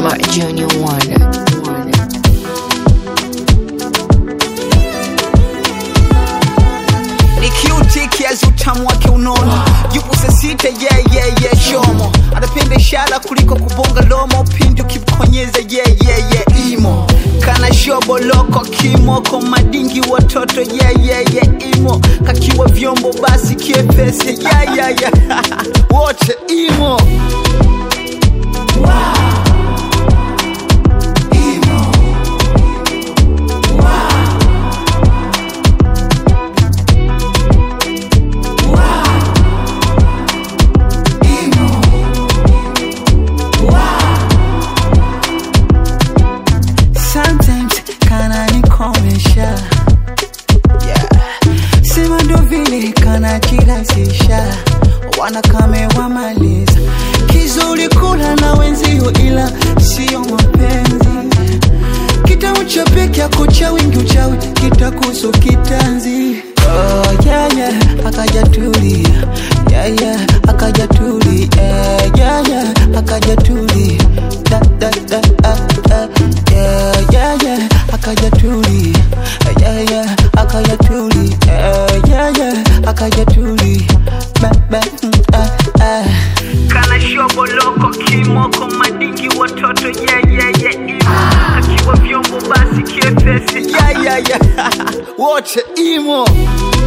Simba Junior Wonder. Wonder. ni cute kiasi utamu wake unono yupo sasita yeah, yeah, yeah, shomo anapenda ishara kuliko kubonga lomo pindi ukimkonyeza yeah, yeah, yeah, imo kana shoboloko kimoko madingi watoto yeah, yeah, yeah, imo kakiwa vyombo basi kiepesi yeah, yeah, yeah. wote imo sometimes kana nikomesha yeah. sema ndo vile kana kilasisha wanakame wamaliza kizuri kula na wenzio ila siyo mapenzi kitamu cha peke yako cha wingi uchawi kitakuso kitanzi oh, yeah, yeah. akaja tulia yeah, yeah. akaja tulia yeah, yeah, yeah. akaja tulia da, da, da, ah, ah. yeah, yeah, yeah. akaja tulia yeah, yeah. akaja tulia yeah, yeah, yeah. akaja tulia ba, ba, mm, ah, ah. kana shoboloko kimoko madingi watoto yeah, yeah, yeah, imo akiwa vyombo basi kiepesi yeah, yeah, yeah. wote imo